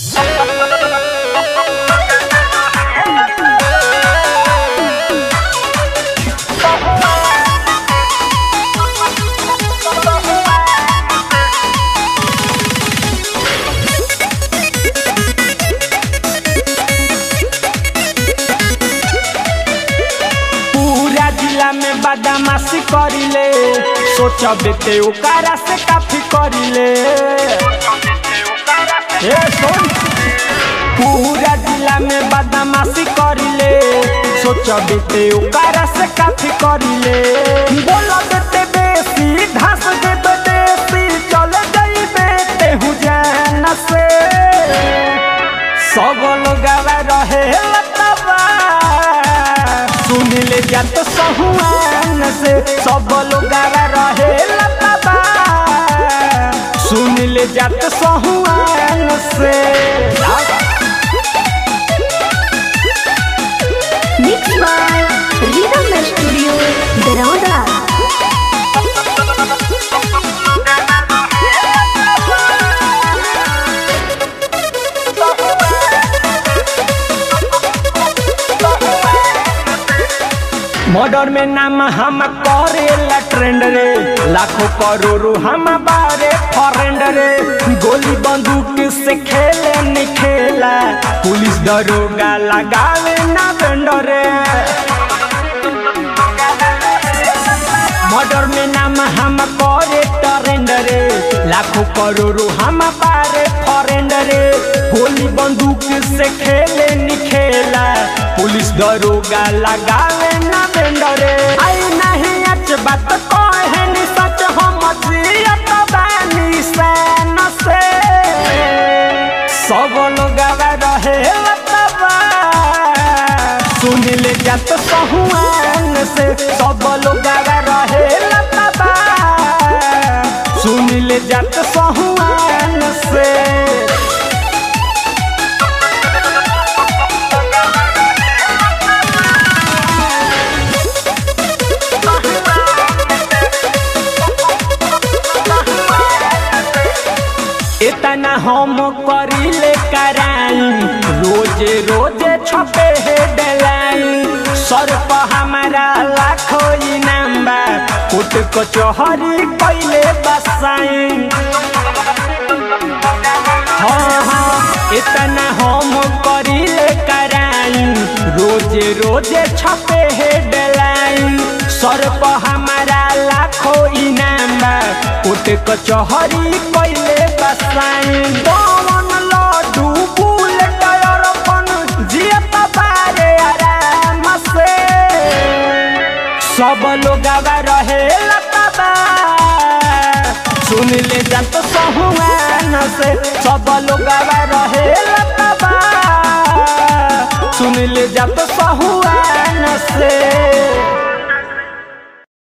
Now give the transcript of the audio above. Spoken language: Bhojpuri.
पूरा जिला में बदमाशी करिले सोचबे ते ओकरा से काफी करिले ए सुन पूरा जिला में बदमाशी करिले सोचबे ते ओकरा से काफी करिले बोल देते बेसी घास देते देसी चले जाइबे तेहू जान से सब लोग रहे लतबा सुन ले जा तो सहुआन से सब लोग रहे लतबा सुन ले जा तो सहुआन से Mixed by Rhythm Studio, Baroda. Murder में नाम हम करेला ट्रेंड रे लाखों करोड़ों हम बारे फरेंड रे गोली बंदूक से खेले नहीं खेला पुलिस दरोगा लगावे ना बेंडर रे मर्डर में नाम हम करे ट्रेंड रे लाखों करोड़ों हम बारे फरेंड रे गोली बंदूक से खेले नहीं खेला पुलिस दरोगा लगावे ना बेंडरे आई नहीं अच बात कहे नि सच हम जियत बानी सैन से सब लोग रहे लतबा सुन ले जात सहुआन से सब लोग रहे लतबा सुन ले जात सहुआन से इतना हम करिले कराई रोजे रोजे छपे हेडलाइन सर पर हमारा लाखों इनाम बा कोट कचहरी कैले बसाई हाँ हाँ इतना हम करिले कराई रोजे रोजे छपे हेडलाइन सर पर हमारा लाखों इनाम बा कोट कचहरी कैले बसाई पवन लड्डू बुलेट अरपन जियत बारे आराम से सब लोग रहे लतबा सुन ले जत सहुआन से सब लोग रहे लतबा सुन ले जत सहुआन से